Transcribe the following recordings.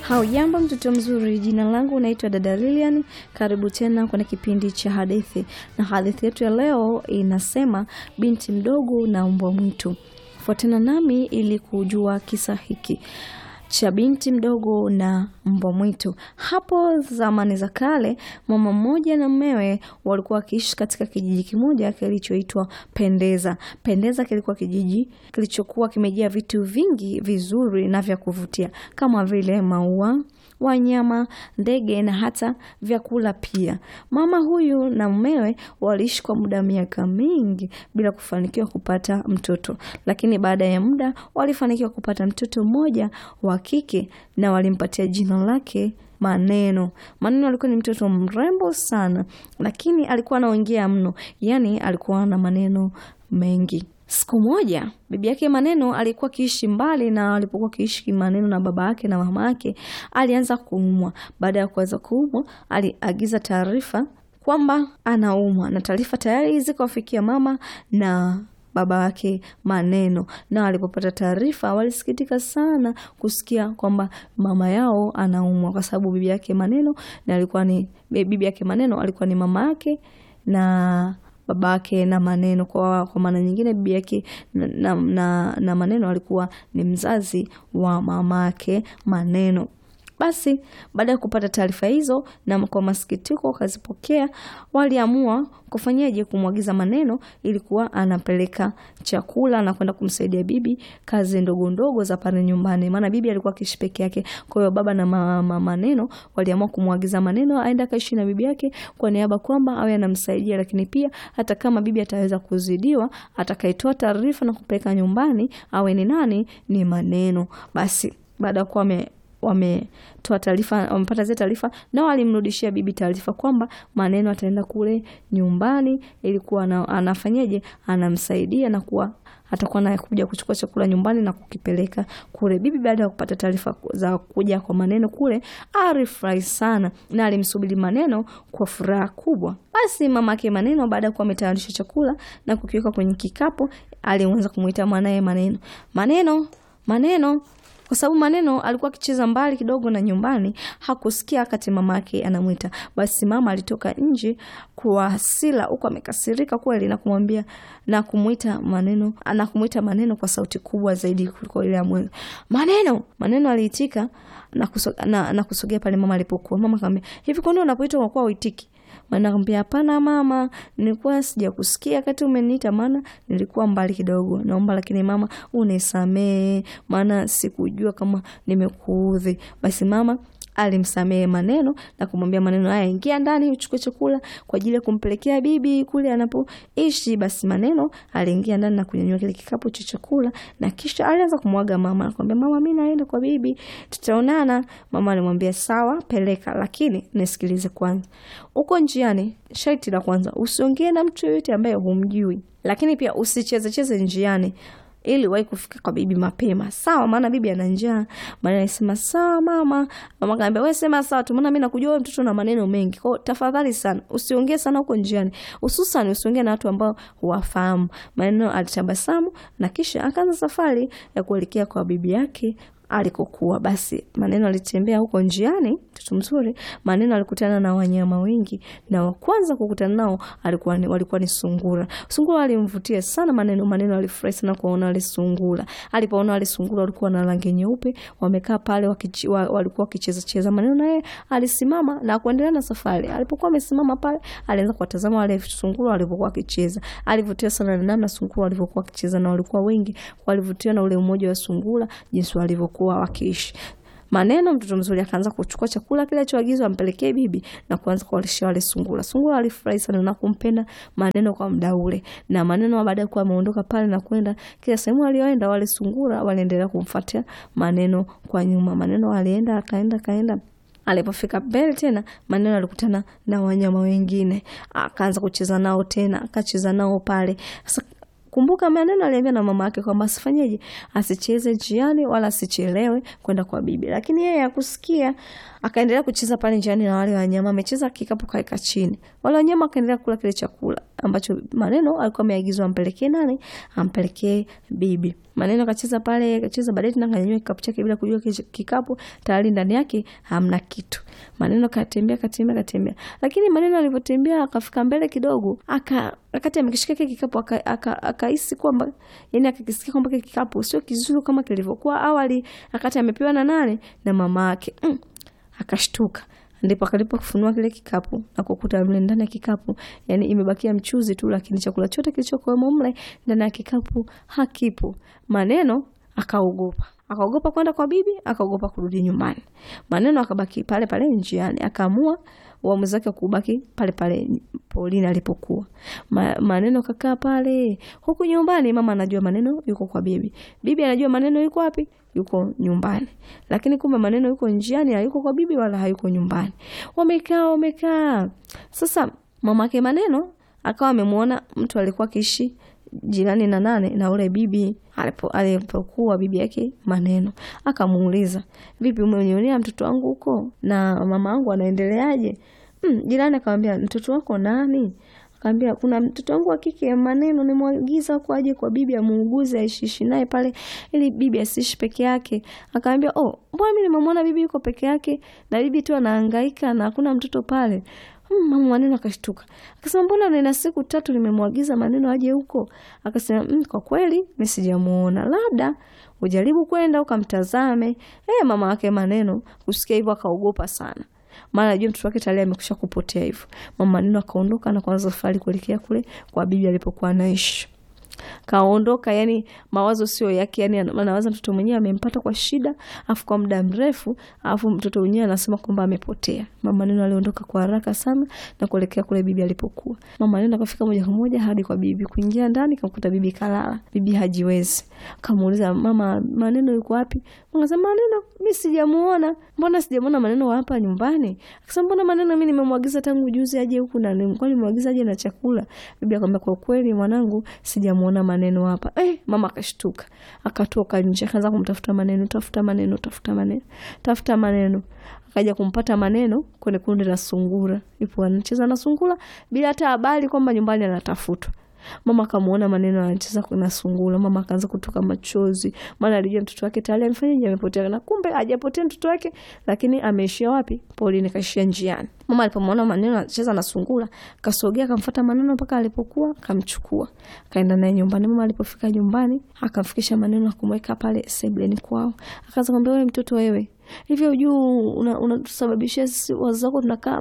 Haujambo mtoto mzuri, jina langu naitwa dada Lilian. Karibu tena kwenye kipindi cha hadithi, na hadithi yetu ya leo inasema binti mdogo na mbwa mwitu. Fuatana nami ili kujua kisa hiki cha binti mdogo na mbwa mwitu. Hapo zamani za kale, mama mmoja na mmewe walikuwa wakiishi katika kijiji kimoja kilichoitwa Pendeza. Pendeza kilikuwa kijiji kilichokuwa kimejaa vitu vingi vizuri na vya kuvutia kama vile maua wanyama, ndege na hata vyakula pia. Mama huyu na mumewe waliishi kwa muda miaka mingi bila kufanikiwa kupata mtoto, lakini baada ya muda walifanikiwa kupata mtoto mmoja wa kike na walimpatia jina lake Maneno. Maneno alikuwa ni mtoto mrembo sana, lakini alikuwa anaongea mno, yaani alikuwa na maneno mengi. Siku moja bibi yake Maneno alikuwa akiishi mbali, na alipokuwa akiishi Maneno na baba yake na mama yake, alianza kuumwa. Baada ya kuanza kuumwa, aliagiza taarifa kwamba anaumwa, na taarifa tayari zikawafikia mama na baba yake Maneno, na walipopata taarifa walisikitika sana kusikia kwamba mama yao anaumwa, kwa sababu bibi yake Maneno na alikuwa ni bibi yake Maneno alikuwa ni mama yake na baba yake na Maneno. Kwa, kwa maana nyingine bibi yake na, na, na, na Maneno alikuwa ni mzazi wa mama yake Maneno. Basi baada ya kupata taarifa hizo na kwa masikitiko wakazipokea, waliamua kufanyaje? Kumwagiza Maneno ilikuwa anapeleka chakula na kwenda kumsaidia bibi kazi ndogo ndogo za pale nyumbani, maana bibi alikuwa akiishi peke yake. Kwa hiyo baba na mama Maneno waliamua kumwagiza Maneno aende akaishi na bibi yake kwa niaba kwamba awe anamsaidia, lakini pia hata kama bibi ataweza kuzidiwa, atakayetoa taarifa na kupeleka nyumbani awe ni nani? Ni Maneno. Basi baada ya kuwa wametoa taarifa wamepata zile taarifa, na walimrudishia bibi taarifa kwamba Maneno ataenda kule nyumbani, ilikuwa anafanyaje, anamsaidia na kuwa atakuwa naye kuja kuchukua chakula nyumbani na kukipeleka kule. Bibi baada ya kupata taarifa za kuja kwa Maneno kule, alifurahi sana na alimsubiri Maneno kwa furaha kubwa. Basi mama yake Maneno baada ya kuwa ametayarisha chakula na kukiweka kwenye kikapu, alianza kumuita mwanaye Maneno, Maneno, Maneno kwa sababu Maneno alikuwa akicheza mbali kidogo na nyumbani, hakusikia wakati mama yake anamwita. Basi mama alitoka nje kwa hasira, huko amekasirika kweli, na kumwambia na kumuita Maneno, na kumuita Maneno kwa sauti kubwa zaidi kuliko ile ya mwanzo. Maneno, Maneno aliitika na kusogea na, na kusogea pale mama alipokuwa. Mama akamwambia, hivi kwa nini unapoitwa unakuwa uitiki? Maana akamwambia hapana mama, nilikuwa sijakusikia wakati umeniita, maana nilikuwa mbali kidogo, naomba lakini mama unisamee, maana sikujua kama nimekuudhi. Basi mama alimsamehe Maneno na kumwambia Maneno, haya, ingia ndani uchukue chakula kwa ajili ya kumpelekea bibi kule anapoishi. Basi Maneno aliingia ndani na kunyanyua kile kikapu cha chakula na kisha alianza kumwaga mama, akamwambia mama, mimi naenda kwa bibi, tutaonana. Mama alimwambia sawa, peleka, lakini nisikilize kwanza. Uko njiani, sharti la kwanza usiongee na mtu yoyote ambaye humjui, lakini pia usichezecheze njiani ili wahi kufika kwa bibi mapema, sawa? Maana bibi ana njaa. Maana alisema sawa mama. Mama kaambia wewe sema sawa tu, maana mimi nakujua wewe mtoto na maneno mengi, kwa tafadhali sana usiongee sana huko njiani, hususan usiongee na watu ambao huwafahamu. Maneno alitabasamu na kisha akaanza safari ya kuelekea kwa bibi yake alikokuwa. Basi Maneno alitembea huko njiani, mtoto mzuri. Maneno alikutana na wanyama wengi, na wa kwanza kukutana nao alikuwa ni, walikuwa ni sungura. Sungura alimvutia sana Maneno. Maneno alifurahi sana kuona wale sungura. Alipoona wale sungura walikuwa na rangi nyeupe, wamekaa pale wakichi, wa, walikuwa wakicheza cheza. Maneno naye alisimama na kuendelea na safari. Alipokuwa amesimama pale, alianza kuwatazama wale sungura walipokuwa wakicheza. Alivutiwa sana na namna sungura walivyokuwa wakicheza, na walikuwa wengi. Walivutiwa na ule umoja wa sungura, jinsi walivyokuwa wakiishi. Maneno mtoto mzuri akaanza kuchukua chakula kile alichoagizwa ampelekee bibi na kuanza kuwalisha wale sungura. Sungura alifurahi sana na kumpenda Maneno kwa muda ule, na Maneno baada ya kuwa ameondoka pale na kwenda kila sehemu aliyoenda, wale sungura waliendelea kumfuatia Maneno kwa nyuma. Maneno alienda akaenda akaenda Alipofika mbele tena, Maneno alikutana na wanyama wengine, akaanza kucheza nao tena, akacheza nao pale. Sasa kumbuka, Maneno aliambia na mama yake kwamba asifanyeje, asicheze njiani wala asichelewe kwenda kwa bibi, lakini yeye hakusikia. Akaendelea kucheza pale njiani na wale wanyama, amecheza kikapu kaeka chini, wale wanyama akaendelea kula kile chakula ambacho Maneno alikuwa ameagizwa ampelekee nani? Ampelekee bibi. Maneno akacheza pale, akacheza baadaye tena kanyanyua kikapu chake bila kujua kikapu tayari ndani yake hamna kitu. Maneno katembea katembea katembea, lakini maneno alivyotembea akafika mbele kidogo, aka akati amekishika kile kikapu akahisi aka, kwamba yani akakisikia kwamba kile kikapu sio kizuri kama kilivyokuwa awali, akati amepewa na nane na mama yake mm. Akashtuka, ndipo akalipo kufunua kile kikapu na kukuta mle ndani ya kikapu yani imebakia mchuzi tu, lakini chakula chote kilichokuwemo mle ndani ya kikapu hakipo. Maneno akaogopa akaogopa kwenda kwa bibi, akaogopa kurudi nyumbani. Maneno akabaki pale pale njiani, akaamua uamuzi wake kubaki pale pale polini alipokuwa. Ma, maneno kakaa pale huku nyumbani. Mama anajua maneno yuko kwa bibi, bibi anajua maneno yuko wapi, yuko nyumbani, lakini kumbe maneno yuko njiani, hayuko kwa bibi wala hayuko nyumbani. Wamekaa wamekaa. Sasa mamake maneno akawa amemwona mtu alikuwa akiishi jirani na nane na ule bibi alipokuwa bibi yake maneno, akamuuliza vipi, umenionea mtoto wangu huko na mama wangu anaendeleaje? Mm, jirani akamwambia mtoto wako nani? Akamwambia kuna mtoto wangu wa kike maneno, nimwagiza huko aje kwa bibi amuuguze aishiishi naye pale ili bibi asiishi peke yake. Akamwambia oh, mbona mimi nimemwona bibi yuko peke yake na bibi tu anahangaika na hakuna mtoto pale. Hmm, mama maneno akashtuka. Akasema mbona nina siku tatu nimemwagiza maneno aje huko? Akasema mm, kwa kweli mimi sijamuona. Labda ujaribu kwenda ukamtazame. Eh, mama wake maneno kusikia hivyo akaogopa sana. Maana ajua mtoto wake tayari amekusha kupotea hivyo. Mama maneno akaondoka na kuanza safari kuelekea kule kwa bibi alipokuwa anaishi. Kaondoka, yani mawazo sio yake, yani anawaza mtoto mwenyewe amempata kwa shida, afu kwa muda mrefu, afu mtoto mwenyewe anasema kwamba amepotea. Mama neno aliondoka kwa haraka sana na kuelekea kule bibi alipokuwa. Mama neno akafika moja kwa moja hadi kwa bibi, kuingia ndani kamkuta bibi kalala. Bibi hajiwezi, kamuuliza mama, maneno yuko wapi? Akasema maneno mimi sijamuona. Mbona sijamuona maneno hapa nyumbani? Akasema mbona maneno mimi nimemwagiza tangu juzi aje huku na nilikuwa nimemwagiza aje na chakula. Bibi akamwambia kwa kweli mwanangu, sijamuona maneno hapa. Eh, mama akashtuka. Akatoka nje akaanza kumtafuta maneno, tafuta maneno, tafuta maneno, tafuta maneno. Akaja kumpata maneno kwenye kundi la sungura. Ipo anacheza na sungura bila hata habari kwamba nyumbani anatafutwa. Mama akamuona maneno anacheza na sungura. Mama akaanza kutoka machozi, maana alijua mtoto wake tayari amefanyaje, amepotea. Na kumbe hajapotea mtoto wake, lakini ameishia wapi? Polini, kaishia njiani. Mama alipomwona maneno anacheza na sungura, kasogea akamfuata maneno mpaka alipokuwa, kamchukua kaenda naye nyumbani. Mama alipofika nyumbani, akamfikisha maneno akumweka pale sebuleni kwao, akaanza kumwambia, wewe mtoto wewe hivyo juu unatusababishia una sisi wazazi wako tunakaa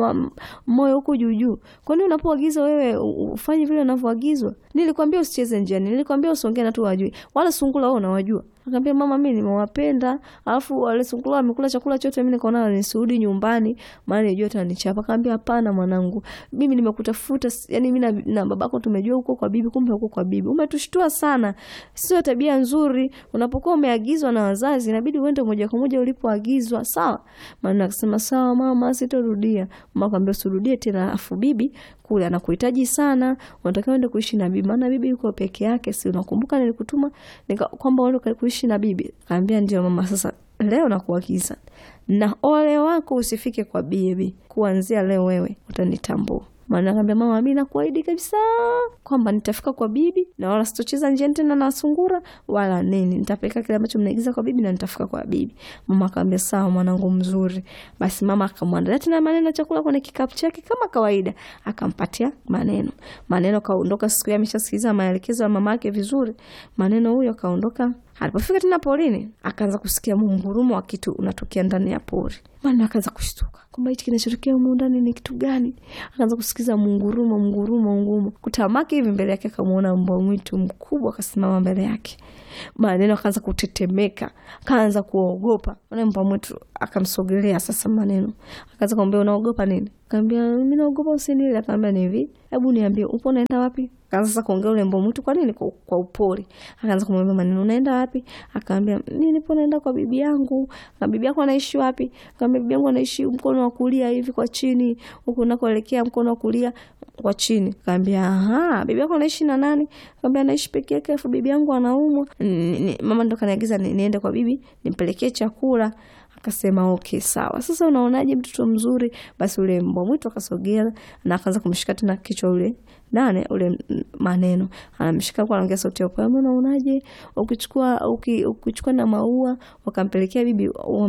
moyo huko juu juu. Kwani unapoagizwa wewe ufanye vile unavyoagizwa? Nilikwambia usicheze njiani, nilikwambia usiongee na tu wajui, wala sungura wao unawajua. Akaambia mama, mimi nimewapenda, alafu wale sungura wamekula chakula chote, mimi nikaona nisirudi nyumbani, maana nilijua atanichapa. Akaambia hapana mwanangu, mimi nimekutafuta, yani mimi na, na babako tumejua huko kwa bibi, kumbe huko kwa bibi. Umetushtua sana, sio tabia nzuri. Unapokuwa umeagizwa na wazazi, inabidi uende moja kwa moja ulipoagizwa, sawa? Maana akasema sawa mama, sitorudia. Mama akamwambia usirudie tena, afu bibi kule anakuhitaji sana, unatakiwa uende kuishi na bibi, maana bibi yuko peke yake. Si unakumbuka nilikutuma nika kwamba uende kuishi na bibi? Kaambia ndio mama, sasa leo nakuagiza na ole wako usifike kwa bibi, kuanzia leo wewe utanitambua. Maana akaambia mama, mimi nakuahidi kabisa kwamba nitafika kwa bibi na wala sitocheza njiani tena na sungura wala nini, nitapeleka kile ambacho mnaigiza kwa bibi na nitafika kwa bibi. Mama akaambia sawa, mwanangu mzuri. Basi mama akamwandalia tena maneno chakula kwenye kikapu chake kama kawaida, akampatia maneno. Maneno kaondoka, siku hiyo ameshasikiliza maelekezo ya mama yake vizuri. Maneno huyo kaondoka Alipofika tena porini, akaanza kusikia mungurumo wa kitu unatokea ndani ya pori. Maana akaanza kushtuka kwamba hichi kinachotokea humu ndani ni kitu gani? Akaanza kusikiza mungurumo, mungurumo, ngurumo. Kutamaki hivi mbele yake akamwona mbwa mwitu mkubwa akasimama mbele yake. Maneno akaanza kutetemeka, akaanza kuogopa. Ule mbwa mwitu akamsogelea sasa. Maneno akaanza kumwambia unaogopa nini? Akaambia mimi naogopa usinile. Akaambia ni hivi, hebu niambie upo unaenda wapi? Akaanza sasa kuongea ule mbwa mwitu, kwa nini? Kwa, kwa upori. Akaanza kumwambia Maneno, unaenda wapi? Akaambia mimi nipo naenda kwa bibi yangu. Na bibi yako anaishi wapi? Akaambia bibi yangu anaishi mkono wa kulia hivi kwa chini, huko unakoelekea mkono wa kulia kwa chini. Kaambia aha, bibi yako anaishi na nani? Kaambia anaishi peke yake, afu bibi yangu anaumwa. Mama ndo kaniagiza niende kwa bibi nimpelekee chakula. Akasema okay, sawa. Sasa unaonaje mtoto mzuri? Basi ule mbwa mwitu akasogea na akaanza kumshika tena kichwa ule nane ule maneno anamshika kwa anaongea sauti ya upole, unaonaje ukichukua uki, ukichukua na maua wakampelekea bibi,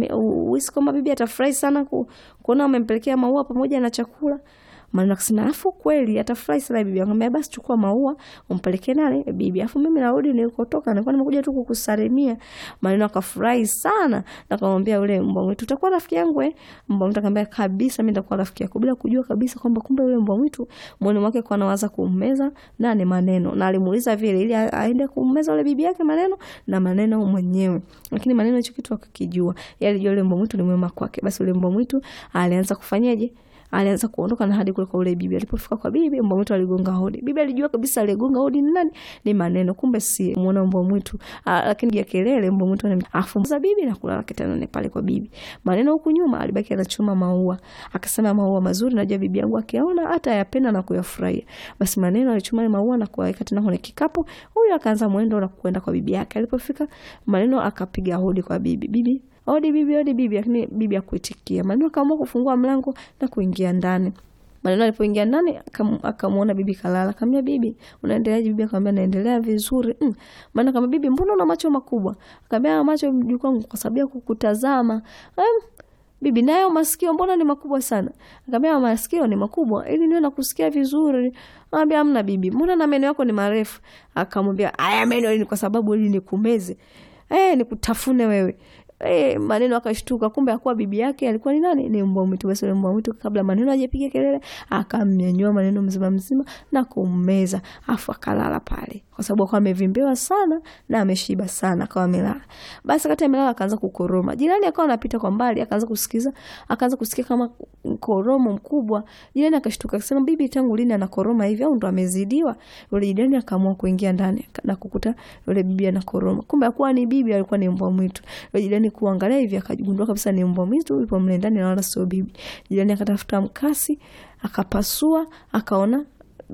uhisi kwamba bibi atafurahi sana ku, kuona wamempelekea maua pamoja na chakula Maneno akasema afu kweli atafurahi sana bibi. Akamwambia basi chukua maua umpelekee nani bibi, afu mimi narudi nilikotoka, nilikuwa nimekuja tu kukusalimia. Maneno akafurahi sana na akamwambia yule mbwa mwitu, utakuwa rafiki yangu eh? Mbwa mwitu akamwambia kabisa, mimi nitakuwa rafiki yako, bila kujua kabisa kwamba kumbe yule mbwa mwitu moyoni mwake kwa anawaza kummeza nani maneno, na alimuuliza vile ili aende kummeza yule bibi yake maneno na maneno mwenyewe, lakini maneno hicho kitu akakijua, yeye alijua yule mbwa mwitu ni mwema kwake. Basi yule mbwa mwitu alianza kufanyaje alianza kuondoka na hadi kule kwa ule bibi. Alipofika kwa bibi, mbwa mwitu aligonga hodi. Bibi alijua kabisa aligonga hodi ni nani, ni maneno, kumbe si muona mbwa mwitu, lakini ya kelele mbwa mwitu afuza bibi na kulala kitandani pale kwa bibi. Maneno huku nyuma alibaki anachuma maua, akasema maua mazuri, najua bibi yangu akiona hata yapenda na kuyafurahia. Basi maneno alichuma maua na kuweka tena kwenye kikapu. Huyu akaanza mwendo na kwenda kwa bibi yake. Alipofika maneno akapiga hodi kwa bibi, bibi Odi bibi, odi bibi, lakini bibi akuitikia. Maneno akaamua kufungua mlango na kuingia ndani. Maneno alipoingia ndani akamwona bibi kalala. Akamwambia bibi, unaendeleaje? Bibi akamwambia naendelea vizuri. Mm. Maana akamwambia bibi, mbona una macho makubwa? Akamwambia macho mjukuu wangu kwa sababu ya kukutazama. Um, bibi nayo masikio mbona ni makubwa sana? Akamwambia masikio ni makubwa ili niwe nakusikia vizuri. Akamwambia amna bibi, mbona na meno yako ni marefu? Akamwambia haya meno ni kwa sababu ili nikumeze. Eh, nikutafune wewe. E, maneno akashtuka, kumbe akuwa bibi yake alikuwa ni nani? Ni mbwa mwitu. Basi yule mbwa mwitu kabla maneno hajapiga kelele, akamnyanyua maneno mzima mzima na kummeza, afu akalala pale, kwa sababu akawa amevimbewa sana na ameshiba sana, akawa amelala. Basi wakati amelala, akaanza kukoroma. Jirani akawa anapita kwa mbali, akaanza kusikiza, akaanza kusikia kama koromo mkubwa. Jirani akashtuka, akasema bibi, tangu lini anakoroma hivi, au ndo amezidiwa? Yule jirani akaamua kuingia ndani na kukuta yule bibi anakoroma, kumbe akuwa ni bibi, alikuwa ni mbwa mwitu. Yule jirani kuangalia hivi akagundua kabisa ni mbwa mwitu yupo mle ndani na wala sio bibi. Jirani akatafuta mkasi akapasua, akaona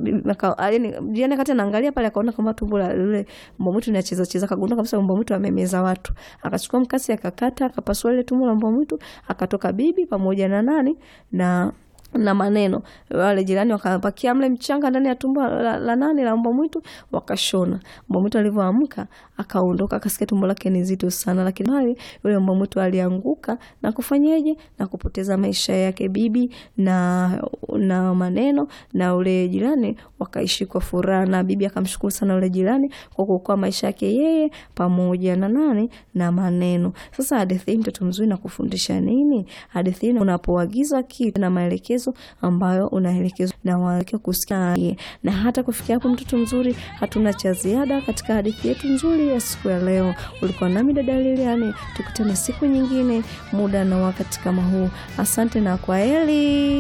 jirani akati anaangalia pale akaona kama tumbo la yule mbwa mwitu linacheza cheza, akagundua kabisa mbwa mwitu amemeza watu. Akachukua mkasi akakata, akapasua ile tumbo la mbwa mwitu, akatoka bibi pamoja na nani na na maneno. Wale jirani wakapakia mle mchanga ndani ya tumbo la, la nani la mbwa mwitu wakashona. Mbwa mwitu alivyoamka akaondoka, akasikia tumbo lake ni zito sana, lakini hali yule mbwa mwitu alianguka na kufanyaje na kupoteza maisha yake. Bibi na na maneno na ule jirani wakaishi kwa furaha, na bibi akamshukuru sana ule jirani kwa kuokoa maisha yake yeye pamoja na nani na maneno. Sasa hadithi hii mtoto mzuri na kufundisha nini? Hadithi hii unapoagizwa kitu na maelekezo ambayo unaelekezwa na wake kusikia. Na hata kufikia hapo, mtoto mzuri, hatuna cha ziada katika hadithi yetu nzuri ya siku ya leo. Ulikuwa nami dada Lilian, tukutane siku nyingine muda na wakati kama huu. Asante na kwaheri.